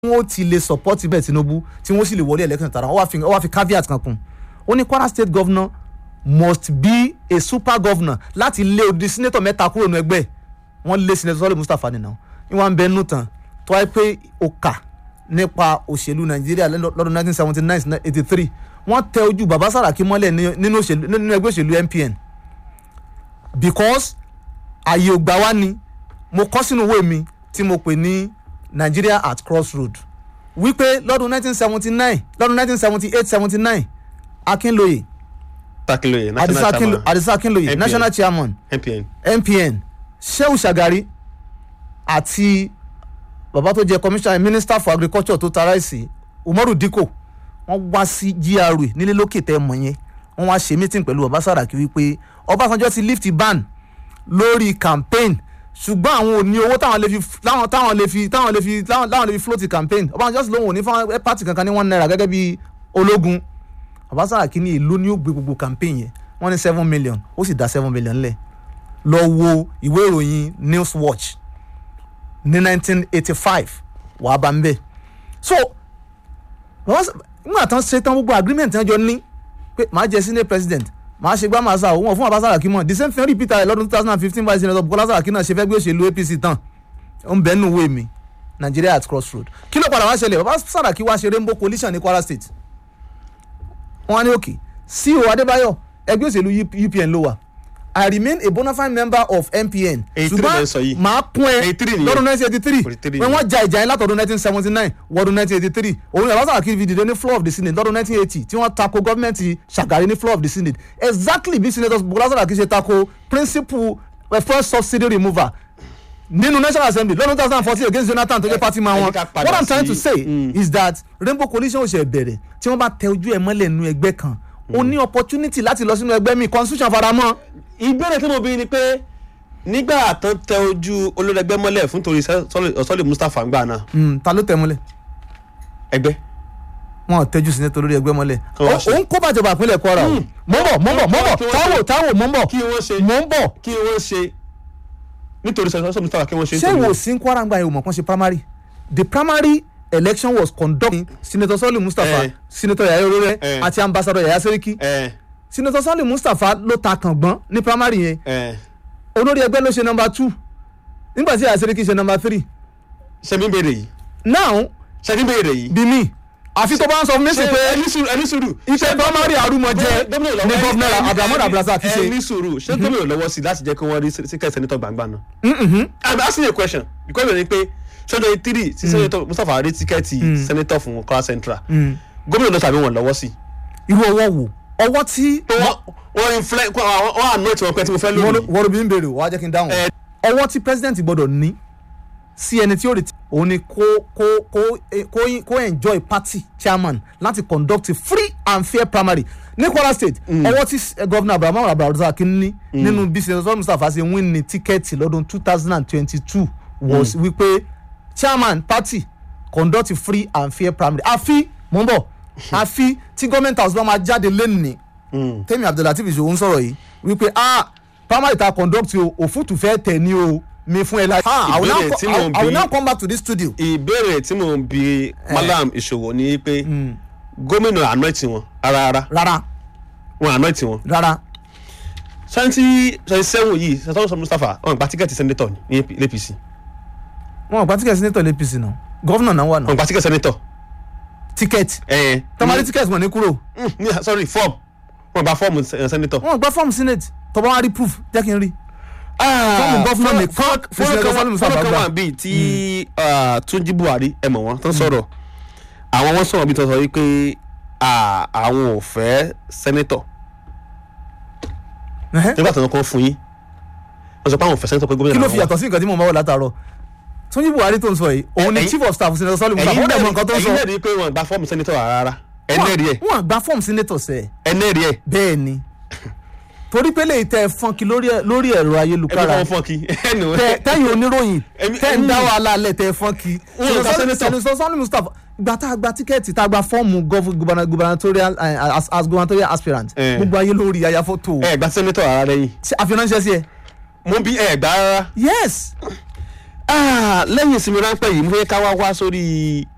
wọ́n ti lè support bẹ́ẹ̀ Tinubu tí wọ́n sì lè wọlé election tara wọ́n wá fi wọ́n wá fi caveat kan kún ó ní Kwara state governor must be a super governor láti lé odi senator mẹ́ta kúrò nínú ẹgbẹ́ wọ́n lé senator Sọ́lé Mustapha nìyẹn ìwọ̀n ń bẹ nù tán tó wáyé pé ó kà nípa òṣèlú Nàìjíríà lọ́dún 1979-83 wọ́n tẹ ojú bàbá Sàràkí mọ́lẹ̀ nínú òṣèlú nínú ẹgbẹ́ òṣèlú MPN because àyè ògbà wa ni mo kọ́ sínú ìwé mi tí mo pè ní Nigeria at crossroad wípé lọ́dún 1979 lọ́dún 1978-79 Akínlóye Akínlóye Adisa national Akinlo- chairman Adisa Akínlóye MPN. national chairman MPN MPN Shehu Shagari àti bàbá tó jẹ commissioner minister for agriculture tó tara ẹ̀sì Umaru Dikko wọ́n wá sí GRA nílé lókè tẹ́ mọ̀ yẹn wọ́n wá ṣe meeting pẹ̀lú bàbá Sàràkí wípé Ọbásanjọ́ ti lift ban lórí campaign ṣùgbọ́n àwọn ò ní owó táwọn lè fi táwọn táwọn lè fi táwọn lè fi táwọn táwọn lè fi float campaign Ọbásanjọ́ sì lóun ò ní fún party kankan ní one naira gẹ́gẹ́ bí ológun bàbá Sàràkí ní èlò ní ó gbé gbogbo campaign yẹn wọ́n ní seven million ó sì dá seven million lẹ̀ lọ wo ìwé ìròyìn news watch ní 1985 wàá bá ń bẹ̀ so bàbá Sà- nígbà tán ṣe tán gbogbo agreement tán jọ ní pé màá jẹ senate president màá ṣe gbá màá sà òun fún bàbá Sàràkí mọ̀ the same thing repeat ẹ̀ lọ́dún 2015 vice senator Bukola Sàràkí náà ṣe fẹ́ gbé òṣèlú APC tán ó ń bẹ́ẹ̀ nù wé mi Nigeria at crossroad kí ló padà wá ṣẹlẹ̀ bàbá Sàràkí wá ṣe rainbow coalition ní Kwara state wọ́n á ní òkè CEO Adébáyọ̀ ẹgbẹ́ òṣèlú UPN ló wà I remain a bona fide member of MPN Èyí tí mo ń sọ yìí. màá kún ẹ Èyí three nìyẹn. lọ́dún 1983 Forty-three when nìyẹn. wọ́n ja ìjà yẹn látọ̀dún 1979 wọ́dún 1983 òun ni Abacha Akínfi dìde ní floor of the senate lọ́dún 1980 tí wọ́n tako gọ́ọ̀mẹ̀ntì Shagari ní floor of the senate exactly bí senator Bukola Saraki ṣe tako principle eh, first subsidy removal nínú national assembly lọ́dún 2014 against Jonathan tó jẹ́ party man ẹ wọn jẹ́ ká padà what i'm trying to sí- say Mm. is that rainbow coalition ò ṣe bẹ̀rẹ̀ tí wọ́n bá tẹ ojú ẹ̀ mọ́lẹ̀ nínú ẹgbẹ́ kan o ní opportunity láti lọ sínú ẹgbẹ́ mi constitution faramọ́ ìbéèrè tí mo bí ni pé nígbà tó tẹ ojú olórẹgbẹ mọ́lẹ̀ fún torí Sọ́lé Mustapha ńgbà náà Mm, ta ló tẹ mọ́lẹ̀ ẹgbẹ́ wọn ò tẹjú sí nítorí ẹgbẹ́ mọ́lẹ̀ Kí wọ́n ṣe? òun kó bàjọba ìpínlẹ̀ Kwara o Mm. mò ń bọ̀ mò ń bọ̀ mò ń bọ̀ Kí wọ́n táwò ṣe? táwò mò ń bọ̀ kí wọ́n ṣe mò ń bọ̀ kí wọ́n ṣe nítorí Sọ́lé Mustapha kí wọ́n ṣe ṣé nítorí- ìwò sí Kwara ń gba ìwò mọ̀kàn ṣe primary the primary election was conducted senator Sọ́lé Mustapha Eh. senator Yaya Orere Eh. àti ambassador Yaya Seriki ẹ senator Sọ́lé Mustapha ló ta kàngbọ́n ní primary yẹn ẹ olórí ẹgbẹ́ ló ṣe number two nígbà tí Yaya Seriki ṣe number three ṣe mi béèrè yìí now ṣe mi béèrè yìí. bí mi àfi tó bá ń sọ fún mi sí ṣe pé ẹni sùúrù ẹni sùúrù. iṣẹ́ primary àrùmọ̀jẹ ní gọ́vnà Abdulhamid Abdulrasaq ṣe. ẹni sùúrù ṣé gómìnà lọ́wọ́ sí láti jẹ́ kí wọ́n rí síkẹ́ sẹ́nitọ̀ gbangba náà. I'm asking you a question the question ni pé sọ́jọ́ three sí sẹ́nitọ̀ Mustapha rí tíkẹ́ẹ̀tì sẹ́nitọ̀ fún Kwara Central gómìnà lọ tàbí wọn lọ́wọ́ sí. irú ọwọ́ wo ọwọ́ tí wọ́n wọ́n inflẹ̀ wọ́n àná tí wọ́n pẹ́ tí mo fẹ́ lónìí. wọ́n bí ń béèrè wàá jẹ́ kí n dáhùn Eh. ọwọ́ tí president gbọ́dọ̀ ní sí ẹni tí ó retí òun ni kó kó kó eh, kó kó enjoy party chairman láti conduct a free and fair primary ní Kwara state ọwọ́ tí eh, governor Abdulhamid Abdulrasaq ní nínú bí senator Mustapha ṣe win ní tíkẹ́ẹ̀tì lọ́dún two thousand and twenty-two was wípé chairman party conduct a free and fair primary àfi mò ń bọ̀ àfi tí government house bá máa jáde lẹ́nìí Mm. tẹ́mi abdullateef ìṣòwò ń sọ̀rọ̀ yìí wípé ah primary ta conduct o òfútù fẹ́ tẹ̀ ní o mi fún ẹ láì. I will now Ìbéèrè co- tí mò ń I will bi- now come back to this studio. ìbéèrè tí mò ń bi Malam Ìṣòwò ni pé gómìnà anoint wọn rárá rárá wọn anoint wọn. rárá twenty twenty seven yìí sọ́tọ́ Mustapha wọn gba tíkẹ́ẹ̀tì sẹ́nitọ̀ ní APC wọn ò gba tíkẹ́ẹ̀tì senator l'APC náà gọ́vnà náà wà wọn náà gba tíkẹ́ẹ̀tì sẹ́nitọ̀. tíkẹ́ẹ̀tì ẹ tọ́mọdé tíkẹ́ẹ̀tì wọn ní kúrò Mm, ní- sorry form wọn gba fọ́ọ̀mù sẹ- sẹ́nitọ̀. wọn ò gba fọ́ọ̀mù senate tọ́ba wọn rí proof jẹ́ kí n rí. fọ́ọ̀mù gọ́fúnà mi fọ́ọ̀mù fọ́ọ̀mù kan wà Mustapha fọ́ọ̀mù kan gbà. wà bíi tí ah, Túnjí Buhari ẹ mọ̀ wọ́n tó ń sọ̀rọ̀ àwọn wọn sọ̀rọ̀ bíi tó sọ wípé ah, àwọn ò fẹ́ sẹ́nitọ̀ Ẹhẹ́. nígbà tó ń kọ́ fún yín wọ́n sọ pé àwọn ò fẹ́ sẹ́nitọ̀ pé gómìnà kí ló làwọn fi wà. yàtọ̀ sí nǹkan tí mo máa wọ̀ látàárọ̀ Túnjí Buhari tó ń sọ yìí òun ni ẹ̀yin- chief of staff senator Sọ́lé Mustapha ó dẹ̀ mọ nǹkan tó ń ẹ̀yin sọ. náà rí i pé wọn gba fọ́ọ̀mù sẹ́nitọ̀ rárá ẹnẹ́rì ẹ̀ wọn gba fọ́ọ̀mù senator sẹ́ẹ̀. ẹnẹ́rì ẹ̀ bẹ́ẹ̀ ni torí pé lè tẹ fọ́nkì lórí ẹ- lórí ẹ̀rọ ẹbí ayélujára wọn fọ́ọ̀kì ẹnu tẹ- tẹ́yìn oníròyìn Èmi- tẹ́ ń dá Mm. wàhálà alẹ́ tẹ fọ́nkì Wọn ò gba senator. sẹ́nitọ́ Sọ́lé Mustapha gba tá a gba tíkẹ́ẹ̀tì tá a gba fọ́ọ̀mù gov- guberna- gubernatorial eh, as as gubernatorial aspirant Eh. gbogbo ayé lórí aya fọ́tò ẹ̀ gba sẹ́nitọ̀ rárá lẹ́yìn Ṣé àfiránṣẹ́ sí ẹ. mo bí ẹ̀ gbá rárá yes Ah, lẹ́yìn ìsinmi ráńpẹ́ yìí mo fẹ́ ká wá wá sórí